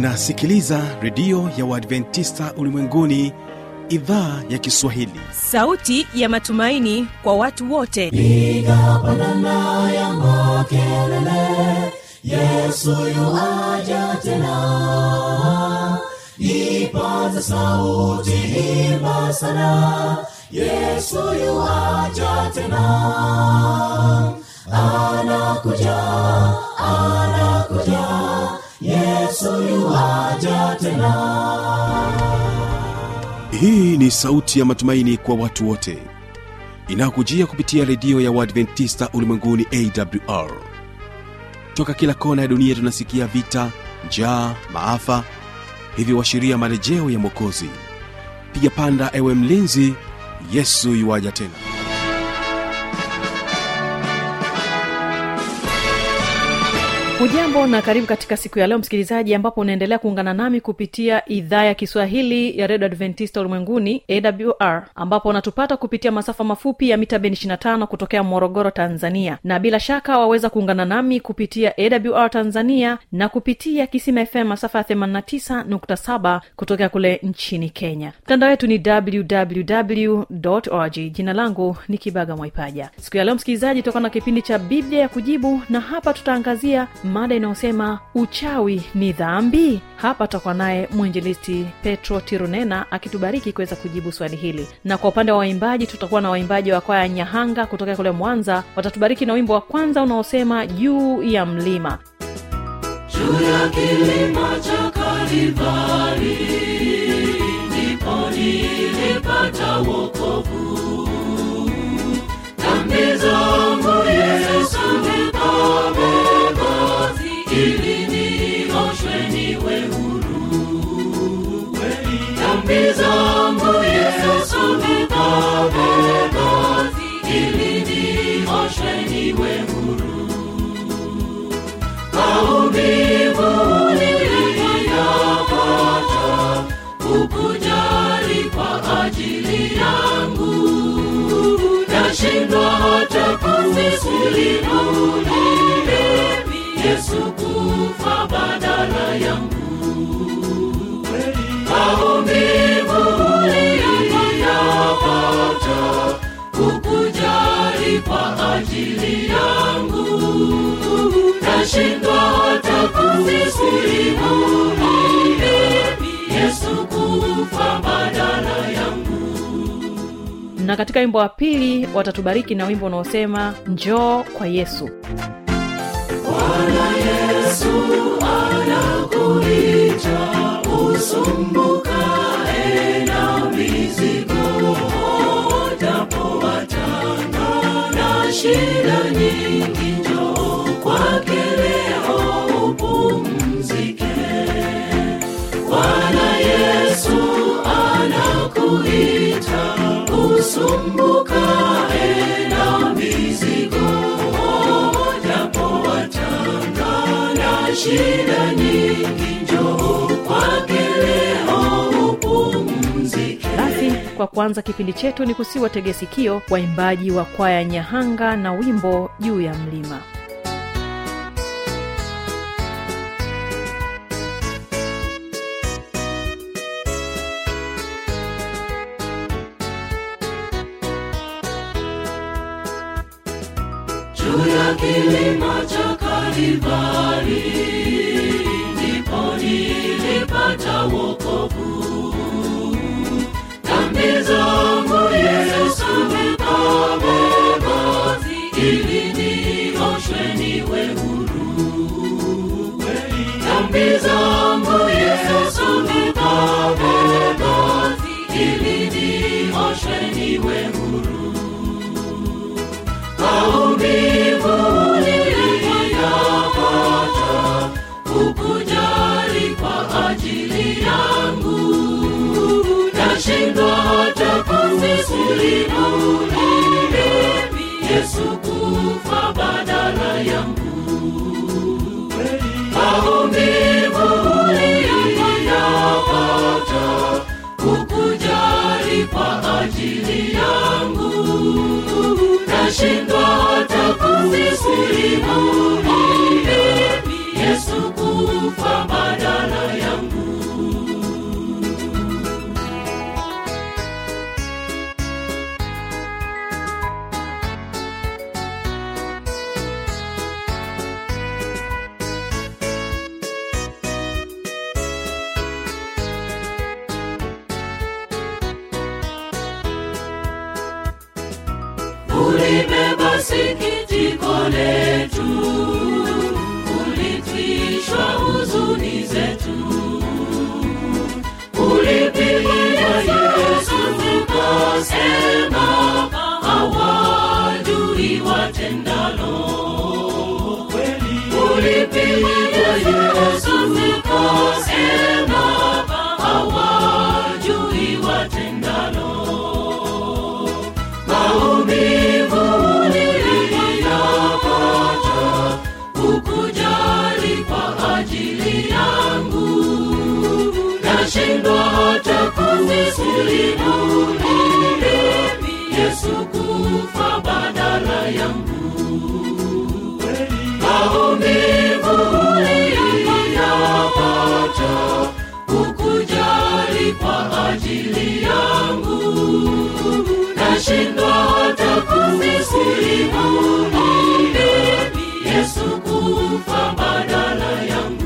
unasikiliza redio ya uadventista ulimwenguni idhaa ya kiswahili sauti ya matumaini kwa watu wote piga pandana ya makelele yesu yuaja tena ipaza sauti imba sana yesu yuaja tena anakuja anakuja yesu yuaja tena hii ni sauti ya matumaini kwa watu wote inayokujia kupitia redio ya uadventista ulimwenguni awr toka kila kona ya dunia tunasikia vita njaa maafa hivyo washiria marejeo ya mwokozi piga panda ewe mlinzi yesu yuwaja tena hujambo na karibu katika siku ya leo msikilizaji ambapo unaendelea kuungana nami kupitia idhaa ya kiswahili ya redio adventista ulimwenguni awr ambapo unatupata kupitia masafa mafupi ya mita ben 25 kutokea morogoro tanzania na bila shaka waweza kuungana nami kupitia awr tanzania na kupitia kisima fm masafa ya 89.7 kutokea kule nchini kenya mtandao wetu ni www org jina langu ni kibaga mwaipaja siku ya leo msikilizaji tutakuwa na kipindi cha biblia ya kujibu na hapa tutaangazia mada inayosema uchawi ni dhambi hapa tutakuwa naye mwinjilisti petro tirunena akitubariki kuweza kujibu swali hili na kwa upande wa waimbaji tutakuwa na waimbaji wa kwaya nyahanga kutokea kule mwanza watatubariki na wimbo wa kwanza unaosema juu ya mlima juu ya kilima cha Kalivari, ndipo nilipata wokovu. Dhambi zangu Yesu nikabeba, ili nioshwe niwe huru. Dhambi zangu Yesu nikabeba, ili nioshwe niwe huru maumivu niliyapata ukujali kwa ajili yangu nashindwa hata kusimulia yesu kufa badala yangu maumivu niliyapata ukujali kwa ajili yangu nashindwa hata kusimulia yesu kufa badala yangu na katika wimbo wa pili watatubariki na wimbo unaosema njoo kwa yesu bwana yesu anakuita usumbukae na mizigo japo watanga na shida nyingi njoo kwake leo upumzike bwana yesu anakuita usumbukae na mizigo japo watanga na shida nyingi njoo kwake leo upumzike basi kwa kuanza kipindi chetu ni kusiwa tegesikio waimbaji wa kwaya nyahanga na wimbo juu ya mlima juu ya kilima cha Kalivari, ndipo nilipata wokovu. Dhambi zangu Yesu nikabeba, ili nioshwe niwe huru. Dhambi zangu Yesu nikabeba, ili nioshwe niwe huru maumivu niliyapata ukujali kwa ajili yangu nashindwa hata kusimulia yesu kufa badala yangu maumivu niliyapata ukujali kwa ajili yangu nashindwa hata kusimulia yesu kufa badala yangu sikitiko letu ulitwishwa huzuni zetu ulipigwa yesu ukasema hawajui watendalo ulipigwa yesu ukasema hawajui watendalo maumivu niliyapata ukujali kwa ajili yangu nashindwa hata kuvisilimu yesu kufa badala yangu maumivu niliyapata ukujali kwa ajili yangu nashindwa hata kuvisilimu yesu kufa badala yangu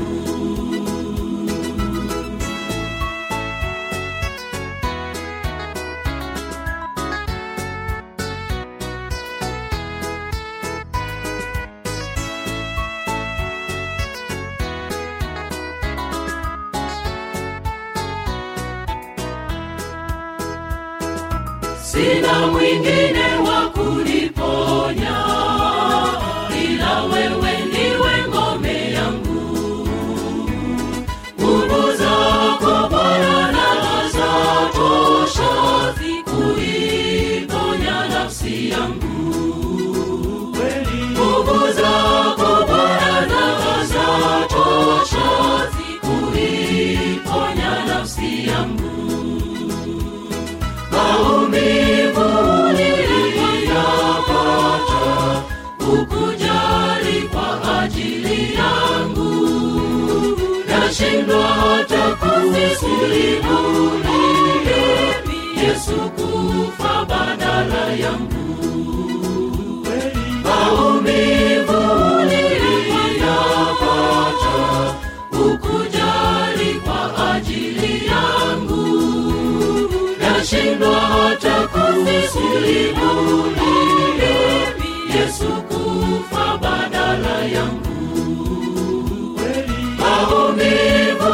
sina mwingine wa kuniponya ila wewe ndiwe ngome yangu nguvu zako bwana zatosha kuiponya nafsi yangu nguvu zako bwana zatosha kuiponya nafsi yangu maumivu niliyapata ukujali kwa ajili yangu nashindwa hata kuvisilimu yesu kufa badala yangu maumivu niliyapata ukujali kwa ajili yangu nashindwa hata kuvisilimu yesu kufa badala yangu maumivu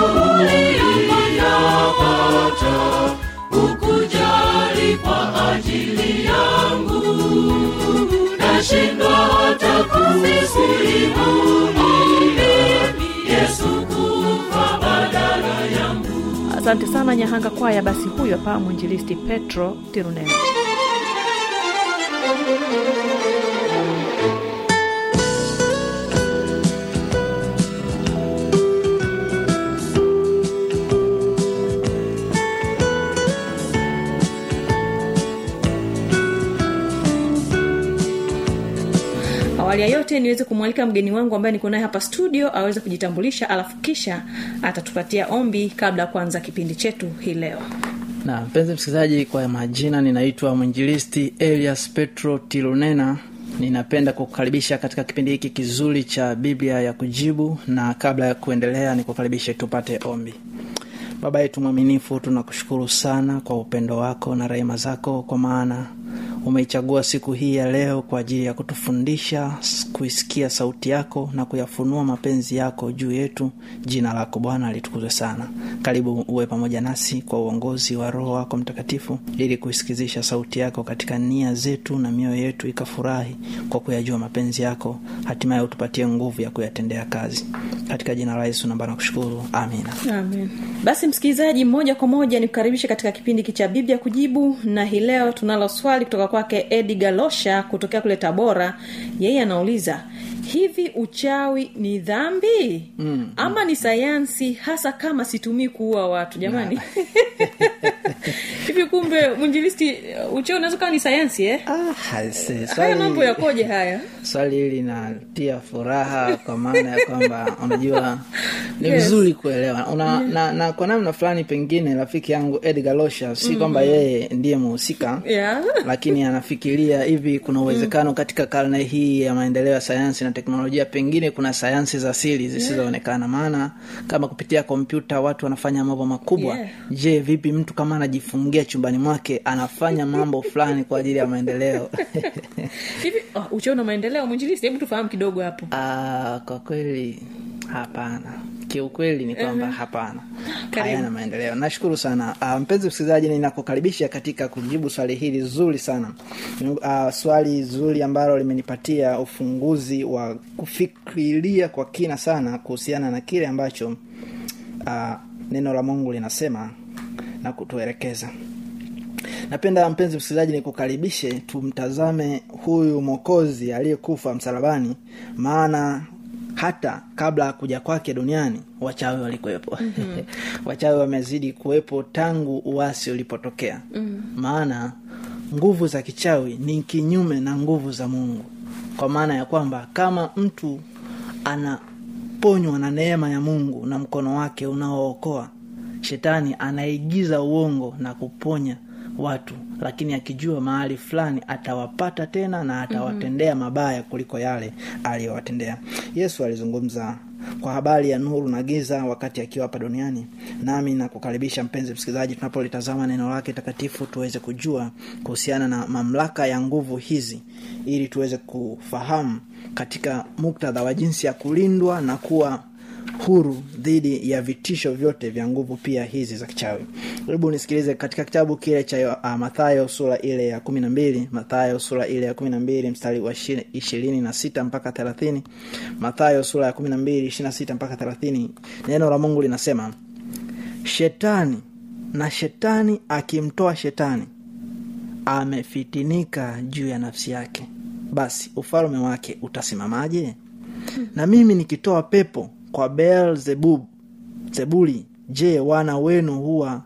niliyapata ukujali kwa ajili yangu nashindwa hata kuvisilimu yesu kufa badala yangu asante sana nyahanga kwaya basi huyu hapa mwinjilisti petro tirunene awali ya yote niweze kumwalika mgeni wangu ambaye niko naye hapa studio aweze kujitambulisha alafu kisha atatupatia ombi kabla ya kuanza kipindi chetu hii leo na mpenzi msikilizaji kwa majina ninaitwa mwinjilisti elias petro tilunena ninapenda kukukaribisha katika kipindi hiki kizuri cha biblia ya kujibu na kabla ya kuendelea nikukaribishe tupate ombi baba yetu mwaminifu tunakushukuru sana kwa upendo wako na rehema zako kwa maana umeichagua siku hii ya leo kwa ajili ya kutufundisha s- kuisikia sauti yako na kuyafunua mapenzi yako juu yetu jina lako bwana litukuzwe sana karibu uwe pamoja nasi kwa uongozi wa roho wako mtakatifu ili kuisikizisha sauti yako katika nia zetu na mioyo yetu ikafurahi kwa kuyajua mapenzi yako hatimaye utupatie nguvu ya kuyatendea kazi katika jina la yesu namba nakushukuru amina amen basi msikilizaji moja kwa moja nikukaribishe katika kipindi hiki cha biblia kujibu na hii leo tunalo swali kutoka kwake edi galosha kutokea kule tabora yeye anauliza hivi uchawi ni dhambi mm, ama ni sayansi hasa kama situmii kuua watu jamani hivi kumbe mwinjilisti uchawi unaweza kawa ni sayansi eh? ah, haise, haya swali- mambo yakoje haya swali hili linatia furaha kwa maana ya kwamba unajua ni Yes. vizuri kuelewa Una, na, na kwa namna fulani pengine rafiki yangu edgar losha si kwamba yeye ndiye muhusika yeah. lakini anafikiria hivi kuna uwezekano katika karne hii ya maendeleo ya sayansi na teknolojia pengine kuna sayansi za siri zisizoonekana maana kama kupitia kompyuta watu wanafanya mambo makubwa Yeah. je vipi mtu kama anajifungia chumbani mwake anafanya mambo fulani kwa ajili ya maendeleo hivi oh, ucheo na maendeleo mwinjilisi hebu tufahamu kidogo hapo Ah, kwa kweli hapana kiukweli ni kwamba hapana Karibu. hayana maendeleo nashukuru sana uh, mpenzi msikilizaji ninakukaribisha katika kujibu swali hili zuri sana uh, swali zuri ambalo limenipatia ufunguzi wa kufikiria kwa kina sana kuhusiana na kile ambacho uh, neno la mungu linasema na kutuelekeza napenda mpenzi msikilizaji nikukaribishe tumtazame huyu mwokozi aliyekufa msalabani maana hata kabla ya kuja kwake duniani wachawi walikuwepo mm-hmm. wachawi wamezidi kuwepo tangu uasi ulipotokea mm-hmm. maana nguvu za kichawi ni kinyume na nguvu za mungu kwa maana ya kwamba kama mtu anaponywa na neema ya mungu na mkono wake unaookoa shetani anaigiza uongo na kuponya watu lakini akijua mahali fulani atawapata tena na atawatendea mabaya kuliko yale aliyowatendea yesu alizungumza kwa habari ya nuru na giza wakati akiwa hapa duniani nami nakukaribisha mpenzi msikilizaji tunapolitazama neno lake takatifu tuweze kujua kuhusiana na mamlaka ya nguvu hizi ili tuweze kufahamu katika muktadha wa jinsi ya kulindwa na kuwa huru dhidi ya vitisho vyote vya nguvu pia hizi za kichawi hebu nisikilize katika kitabu kile cha uh, mathayo sura ile ya kumi na mbili mathayo sura ile ya kumi na mbili mstari wa ishi- ishirini na sita mpaka thelathini mathayo sura ya kumi na mbili ishiri na sita mpaka thelathini neno la mungu linasema shetani na shetani akimtoa shetani amefitinika juu ya nafsi yake basi ufalme wake utasimamaje na mimi nikitoa pepo kwa beelzebub zebuli je wana wenu huwa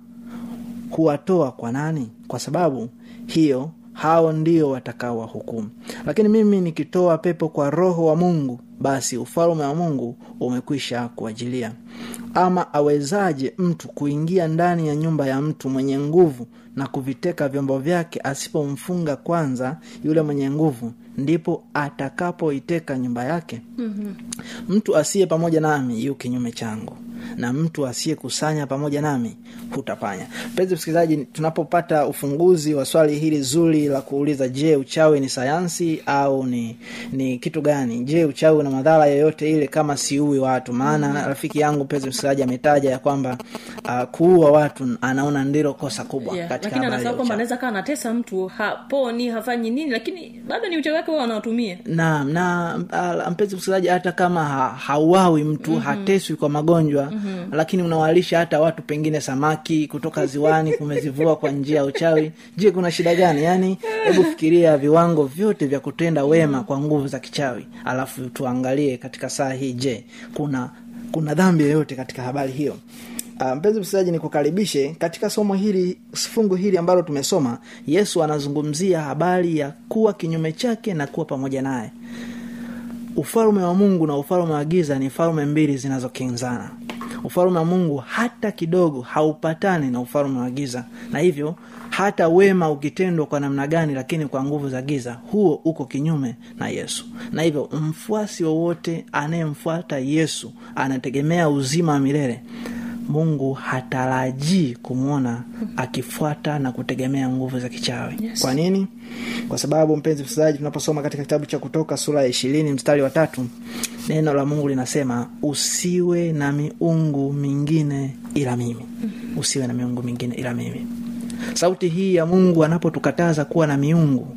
huwatoa kwa nani kwa sababu hiyo hao ndio watakao wahukumu lakini mimi nikitoa pepo kwa roho wa mungu basi ufalme wa mungu umekwisha kuajilia ama awezaje mtu kuingia ndani ya nyumba ya mtu mwenye nguvu na kuviteka vyombo vyake asipomfunga kwanza yule mwenye nguvu ndipo atakapoiteka nyumba yake mm-hmm. mtu asiye pamoja nami yu kinyume changu na mtu asiyekusanya pamoja nami hutapanya mpenzi msikilizaji tunapopata ufunguzi wa swali hili zuri la kuuliza je uchawi ni sayansi au ni ni kitu gani je uchawi una madhara yoyote ile kama siui watu maana mm. rafiki yangu mpenzi msikilizaji ametaja ya kwamba uh, kuua watu anaona ndilo kosa kubwa yeah. katika lakini habari anasema ya kwamba uchawi. anaweza kaa anatesa mtu haponi hafanyi nini lakini bado ni uchawi wake wao wanaotumia naam na uh, mpenzi msikilizaji hata kama ha, hauawi mtu mm-hmm. hateswi kwa magonjwa mm-hmm. lakini unawalisha hata watu pengine samaki kutoka ziwani kumezivua kwa njia ya uchawi je kuna shida gani yaani hebu fikiria viwango vyote vya kutenda wema kwa nguvu za kichawi alafu tuangalie katika saa hii je kuna kuna dhambi yoyote katika habari hiyo Uh, mpenzi msikilizaji nikukaribishe katika somo hili fungu hili ambalo tumesoma yesu anazungumzia habari ya kuwa kinyume chake na kuwa pamoja naye ufalme wa mungu na ufalme wa giza ni falme mbili zinazokinzana ufalme wa mungu hata kidogo haupatani na ufalme wa giza na hivyo hata wema ukitendwa kwa namna gani lakini kwa nguvu za giza huo uko kinyume na yesu na hivyo mfuasi wowote anayemfuata yesu anategemea uzima wa milele mungu hatarajii kumwona akifuata na kutegemea nguvu za kichawi yes. kwa nini kwa sababu mpenzi msikilizaji tunaposoma katika kitabu cha kutoka sura ya ishirini mstari wa tatu neno la mungu linasema usiwe na miungu mingine ila mimi usiwe na miungu mingine ila mimi sauti hii ya mungu anapotukataza kuwa na miungu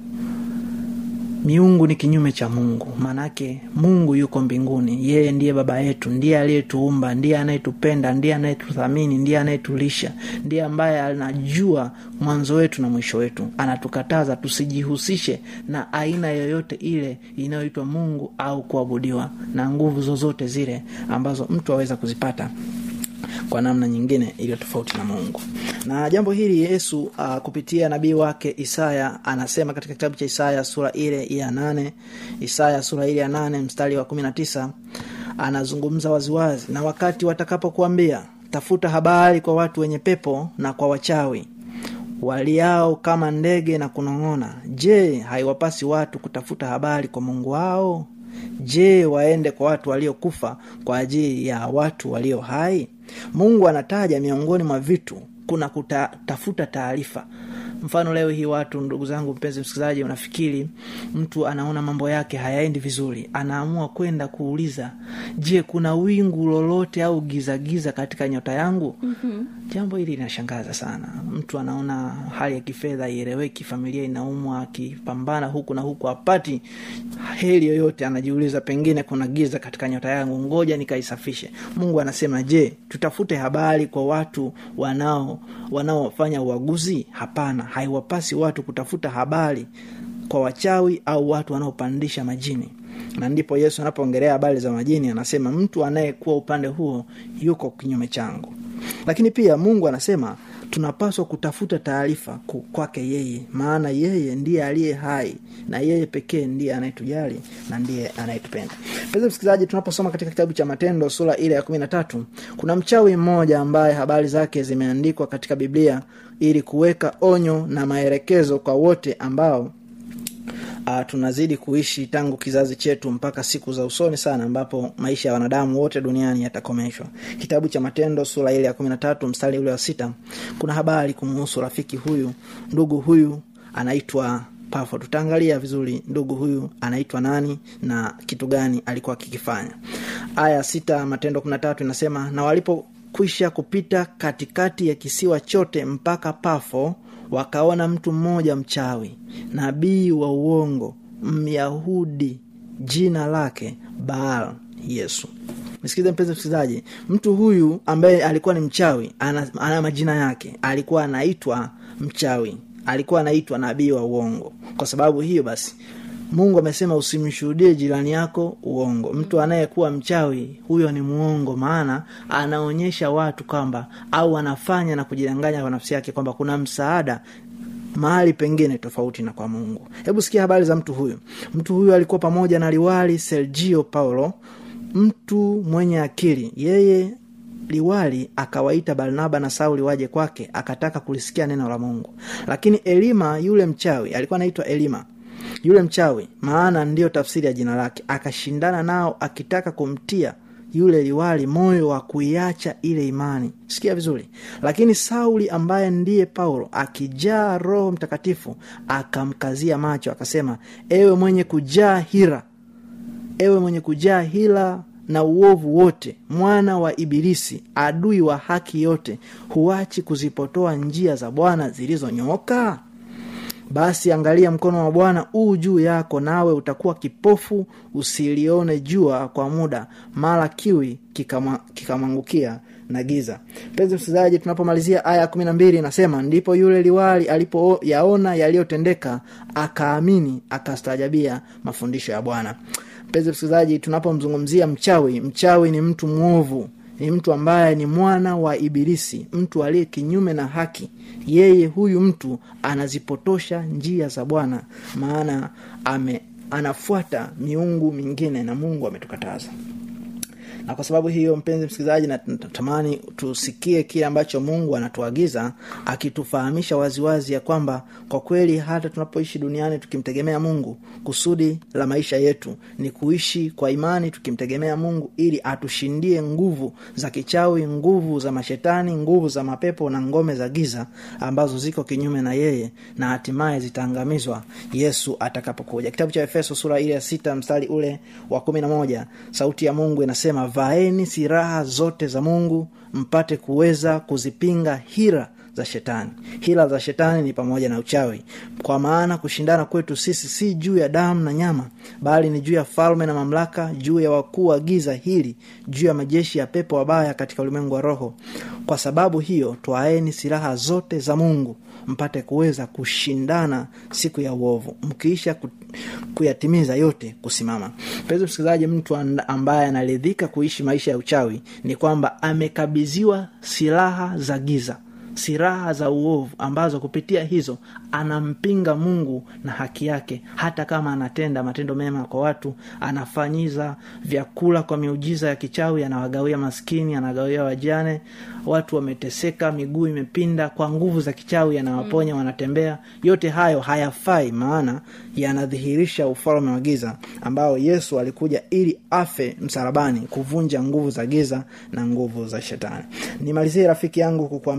miungu ni kinyume cha mungu maanake mungu yuko mbinguni yeye ndiye baba yetu ndiye aliyetuumba ndiye anayetupenda ndiye anayetuthamini ndiye anayetulisha ndiye ambaye anajua mwanzo wetu na mwisho wetu anatukataza tusijihusishe na aina yoyote ile inayoitwa mungu au kuabudiwa na nguvu zozote zile ambazo mtu aweza kuzipata kwa namna nyingine iliyo tofauti na mungu na jambo hili yesu uh, kupitia nabii wake isaya anasema katika kitabu cha isaya sura ile ya nane isaya sura ile ya nane mstari wa kumi na tisa anazungumza waziwazi na wakati watakapokuambia tafuta habari kwa watu wenye pepo na kwa wachawi waliao kama ndege na kunong'ona je haiwapasi watu kutafuta habari kwa mungu wao je waende kwa watu waliokufa kwa ajili ya watu walio hai mungu anataja miongoni mwa vitu kuna kutafuta taarifa mfano leo hii watu ndugu zangu mpenzi msikilizaji unafikiri mtu anaona mambo yake hayaendi vizuri anaamua kwenda kuuliza je kuna wingu lolote au gizagiza giza katika nyota yangu mm-hmm. jambo hili linashangaza sana mtu anaona hali ya kifedha ieleweki familia inaumwa akipambana huku na huku apati heli yoyote anajiuliza pengine kuna giza katika nyota yangu ngoja nikaisafishe mungu anasema je tutafute habari kwa watu wanao wanaofanya uaguzi hapana haiwapasi watu kutafuta habari kwa wachawi au watu wanaopandisha majini na ndipo yesu anapoongelea habari za majini anasema mtu anayekuwa upande huo yuko kinyume changu lakini pia mungu anasema tunapaswa kutafuta taarifa kwake yeye maana yeye ndiye aliye hai na yeye pekee ndiye anayetujali na ndiye anayetupenda peza msikilizaji tunaposoma katika kitabu cha matendo sura ile ya kumi na tatu kuna mchawi mmoja ambaye habari zake zimeandikwa katika biblia ili kuweka onyo na maelekezo kwa wote ambao uh, tunazidi kuishi tangu kizazi chetu mpaka siku za usoni sana ambapo maisha ya wanadamu wote duniani yatakomeshwa kitabu cha matendo sura ile ya kumi na tatu mstari ule wa sita kuna habari kumuhusu rafiki huyu ndugu huyu anaitwa pafo tutaangalia vizuri ndugu huyu anaitwa nani na kitu gani alikuwa akikifanya aya sita matendo kumi na tatu inasema na walipokwisha kupita katikati ya kisiwa chote mpaka pafo wakaona mtu mmoja mchawi nabii wa uongo myahudi jina lake baal yesu msikilize mpenzi msikilizaji mtu huyu ambaye alikuwa ni mchawi ana, ana majina yake alikuwa anaitwa mchawi alikuwa anaitwa nabii wa uongo kwa sababu hiyo basi mungu amesema usimshuhudie jirani yako uongo mtu anayekuwa mchawi huyo ni muongo maana anaonyesha watu kwamba au anafanya na kujidanganya kwa nafsi yake kwamba kuna msaada mahali pengine tofauti na kwa mungu hebu sikia habari za mtu huyu mtu huyu alikuwa pamoja na liwali sergio paulo mtu mwenye akili yeye liwali akawaita barnaba na sauli waje kwake akataka kulisikia neno la mungu lakini elima yule mchawi alikuwa anaitwa elima yule mchawi maana ndiyo tafsiri ya jina lake akashindana nao akitaka kumtia yule liwali moyo wa kuiacha ile imani sikia vizuri lakini sauli ambaye ndiye paulo akijaa roho mtakatifu akamkazia macho akasema ewe mwenye kujaa hira ewe mwenye kujaa hila na uovu wote mwana wa ibilisi adui wa haki yote huachi kuzipotoa njia za bwana zilizonyooka basi angalia mkono wa bwana uu juu yako nawe utakuwa kipofu usilione jua kwa muda mara kiwi kikamwangukia kika na giza mpenzi msikilizaji tunapomalizia aya kumi na mbili inasema ndipo yule liwali alipoyaona yaliyotendeka akaamini akastaajabia mafundisho ya bwana mpenzi msikilizaji tunapomzungumzia mchawi mchawi ni mtu mwovu ni mtu ambaye ni mwana wa ibilisi mtu aliye kinyume na haki yeye huyu mtu anazipotosha njia za bwana maana ame anafuata miungu mingine na mungu ametukataza na kwa sababu hiyo mpenzi msikilizaji natamani tusikie kile ambacho mungu anatuagiza akitufahamisha waziwazi ya kwamba kwa kweli hata tunapoishi duniani tukimtegemea mungu kusudi la maisha yetu ni kuishi kwa imani tukimtegemea mungu ili atushindie nguvu za kichawi nguvu za mashetani nguvu za mapepo na ngome za giza ambazo ziko kinyume na yeye na hatimaye zitaangamizwa yesu atakapokuja kitabu cha efeso sura ile ya sita mstari ule wa kumi na moja sauti ya mungu inasema vaeni silaha zote za mungu mpate kuweza kuzipinga hira za shetani hila za shetani ni pamoja na uchawi kwa maana kushindana kwetu sisi si juu ya damu na nyama bali ni juu ya falme na mamlaka juu ya wakuu wa giza hili juu ya majeshi ya pepo wabaya katika ulimwengu wa roho kwa sababu hiyo twaeni silaha zote za mungu mpate kuweza kushindana siku ya uovu mkiisha ku, kuyatimiza yote kusimama mpenzi msikilizaji mtu ambaye anaridhika kuishi maisha ya uchawi ni kwamba amekabidhiwa silaha za giza silaha za uovu ambazo kupitia hizo anampinga mungu na haki yake hata kama anatenda matendo mema kwa watu anafanyiza vyakula kwa miujiza ya kichawi anawagawia maskini anagawia wajane watu wameteseka miguu imepinda kwa nguvu za kichawi anawaponya mm. wanatembea yote hayo hayafai maana yanadhihirisha ufalme wa giza ambao yesu alikuja ili afe msalabani kuvunja nguvu za giza na nguvu za shetani nimalizie rafiki yangu kukuambia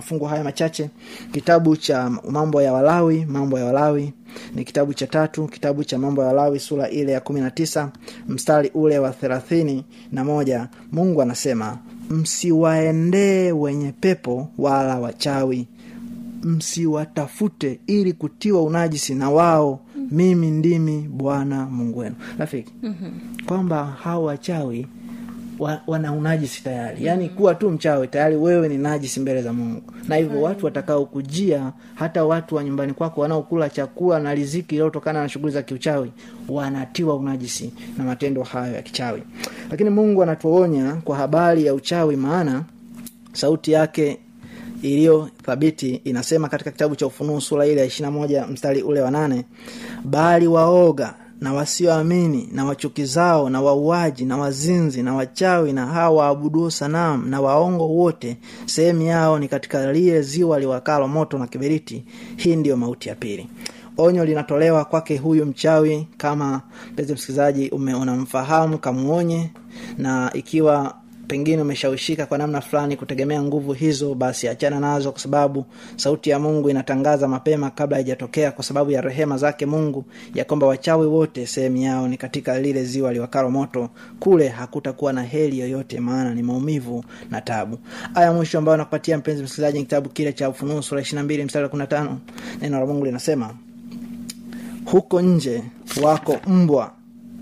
mafungu haya machache kitabu cha mambo ya walawi mambo ya walawi ni kitabu cha tatu kitabu cha mambo ya walawi sura ile ya kumi na tisa mstari ule wa thelathini na moja mungu anasema msiwaendee wenye pepo wala wachawi msiwatafute ili kutiwa unajisi na wao mimi ndimi bwana mungu wenu rafiki mm-hmm. kwamba hao wachawi wa, wana unajisi tayari yaani mm-hmm. kuwa tu mchawi tayari wewe ni najisi mbele za mungu na hivyo watu watakaokujia hata watu wa nyumbani kwako wanaokula chakula na riziki iliyotokana na shughuli za kiuchawi wanatiwa unajisi na matendo hayo ya kichawi lakini mungu anatuonya kwa habari ya uchawi maana sauti yake iliyo thabiti inasema katika kitabu cha ufunuo sura ile ya ishirina moja mstari ule wa nane bali waoga na wasioamini na wachukizao na wauaji na wazinzi na wachawi na hawa waabuduo sanamu na waongo wote sehemu yao ni katika lile ziwa liwakalo moto na kiberiti hii ndiyo mauti ya pili onyo linatolewa kwake huyu mchawi kama mpenzi msikilizaji unamfahamu kamuonye na ikiwa pengine umeshawishika kwa namna fulani kutegemea nguvu hizo basi achana nazo kwa sababu sauti ya mungu inatangaza mapema kabla haijatokea kwa sababu ya rehema zake mungu ya kwamba wachawi wote sehemu yao ni katika lile ziwa liwakalo moto kule hakutakuwa na heli yoyote maana ni maumivu na tabu aya mwisho ambayo nakupatia mpenzi msikilizaji ni kitabu kile cha ufunuo sura ishirina mbili mstari wa kumi na tano neno la mungu linasema huko nje wako mbwa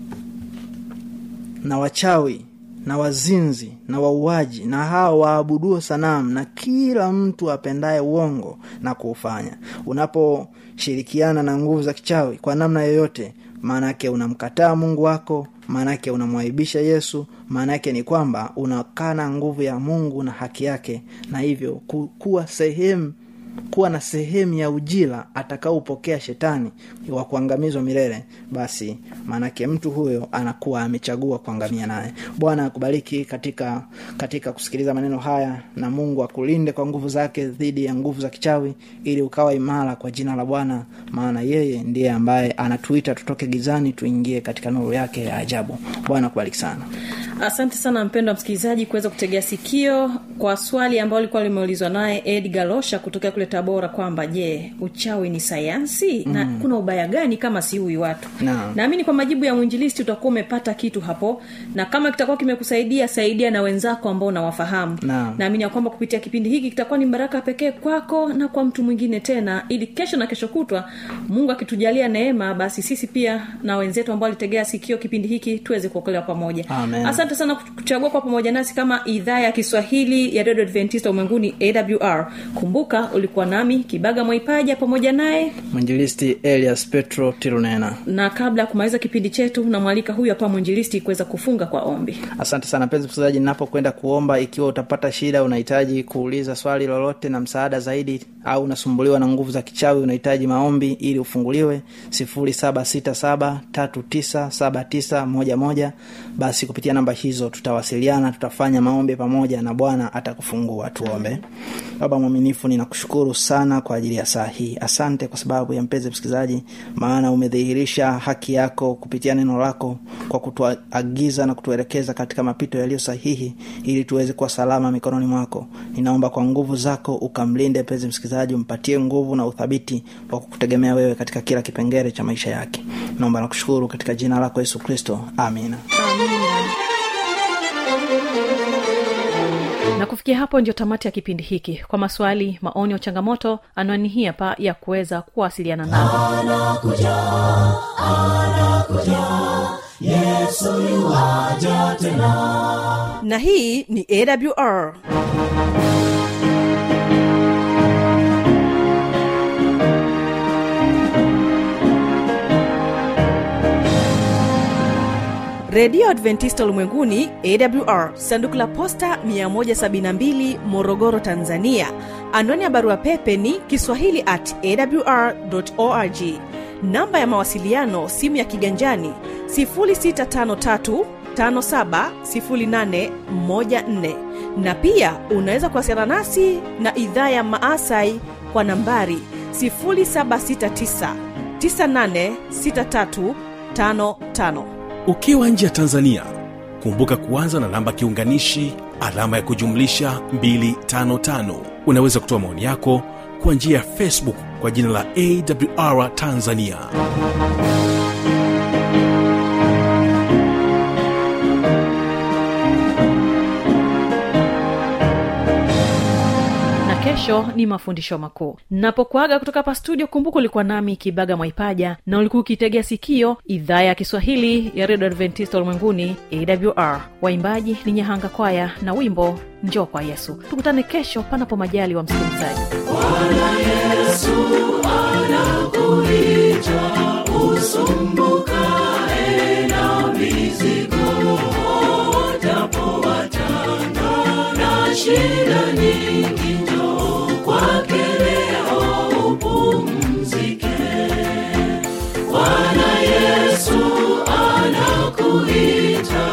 na wachawi na wazinzi na wauaji na hao waabuduo sanamu na kila mtu apendaye uongo na kuufanya unaposhirikiana na nguvu za kichawi kwa namna yoyote maanake unamkataa mungu wako maanake unamwaibisha yesu maanake ni kwamba unakana nguvu ya mungu na haki yake na hivyo ku, kuwa sehemu kuwa na sehemu ya ujira atakaopokea shetani wa kuangamizwa milele basi maanake mtu huyo anakuwa amechagua kuangamia naye bwana akubariki katika katika kusikiliza maneno haya na mungu akulinde kwa nguvu zake dhidi ya nguvu za kichawi ili ukawa imara kwa jina la bwana maana yeye ndiye ambaye anatuita tutoke gizani tuingie katika nuru yake ya ajabu bwana akubariki sana asante sana mpendo wa msikilizaji kuweza kutegea sikio kwa swali ambalo likuwa limeulizwa naye edgar losha kutokea kule tabora kwamba je uchawi ni sayansi mm. na kuna ubaya gani kama siui watu Naam. naamini kwa majibu ya mwinjilisti utakuwa umepata kitu hapo na kama kitakuwa kimekusaidia saidia na wenzako ambao unawafahamu Naam. naamini ya kwamba kupitia kipindi hiki kitakuwa ni baraka pekee kwako na kwa mtu mwingine tena ili kesho na kesho kutwa mungu akitujalia neema basi sisi pia na wenzetu ambao walitegea sikio kipindi hiki tuweze kuokolewa pamoja Amen. asante sana kuchagua kwa pamoja nasi kama idhaa ya kiswahili ya redio adventista ulimwenguni awr kumbuka ulikuwa nami kibaga mwaipaja pamoja naye mwinjilisti elias petro tirunena na kabla ya kumaliza kipindi chetu namwalika huyu hapa mwinjilisti kuweza kufunga kwa ombi asante sana mpenzi msikilizaji ninapokwenda kuomba ikiwa utapata shida unahitaji kuuliza swali lolote na msaada zaidi au unasumbuliwa na nguvu za kichawi unahitaji maombi ili ufunguliwe 767397911 basi kupitia namba hizo tutawasiliana tutafanya maombi pamoja na bwana atakufungua tuombe baba mwaminifu ninakushukuru sana kwa ajili ya saa hii asante kwa sababu ya mpenzi msikilizaji maana umedhihirisha haki yako kupitia neno lako kwa kutuagiza na kutuelekeza katika mapito yaliyo sahihi ili tuweze kuwa salama mikononi mwako ninaomba kwa nguvu zako ukamlinde mpenzi msikilizaji umpatie nguvu na uthabiti wa kukutegemea wewe katika kila kipengele cha maisha yake naomba na kushukuru katika jina lako yesu kristo amina na kufikia hapo ndio tamati ya kipindi hiki kwa maswali maoni au changamoto anwani hii hapa ya kuweza kuwasiliana nao na hii ni awr redio adventista ulimwenguni awr sanduku la posta 172 morogoro tanzania anwani ya barua pepe ni kiswahili at awr org namba ya mawasiliano simu ya kiganjani 653 570814 na pia unaweza kuwasiliana nasi na idhaa ya maasai kwa nambari 769 986355 ukiwa nje ya tanzania kumbuka kuanza na namba kiunganishi alama ya kujumlisha 255 unaweza kutoa maoni yako kwa njia ya facebook kwa jina la awr tanzania na kesho ni mafundisho makuu napokuaga kutoka hapa studio kumbuka ulikuwa nami kibaga mwaipaja na ulikuwa ukitegea sikio idhaa ya kiswahili ya redio adventista ulimwenguni awr waimbaji ni nyahanga kwaya na wimbo njoo kwa yesu tukutane kesho panapo majali wa msikilizaji usumbukae na mizigo japo watanga na shida nyingi njoo kwake leo upumzike bwana yesu anakuita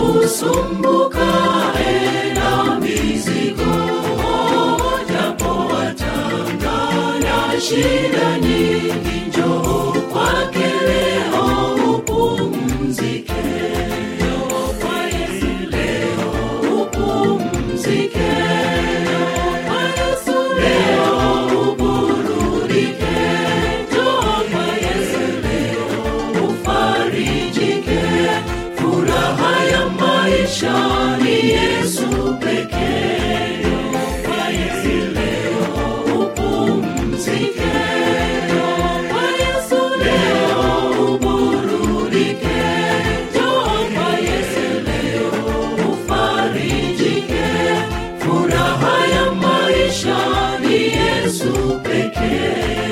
usumbukae na mizigo japo watanga na shida nyingi njoo kwake leo upumzike Njoo kwa Yesu leo upumzike Njoo kwa Yesu leo uburudike Njoo kwa Yesu leo ufarijike furaha ya maisha ni Yesu pekee Njoo kwa Yesu leo upumzike Njoo kwa Yesu leo uburudike Njoo kwa Yesu leo ufarijike furaha ya maisha ni Yesu pekee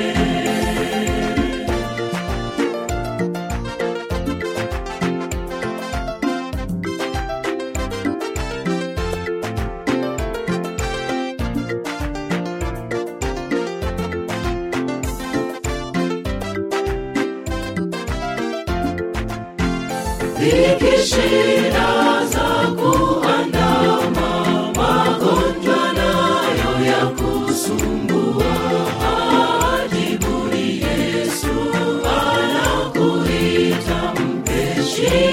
dhiki shida za kuandama magonjwa nayo ya kusumbua ajibuni yesu anakuita mpe shida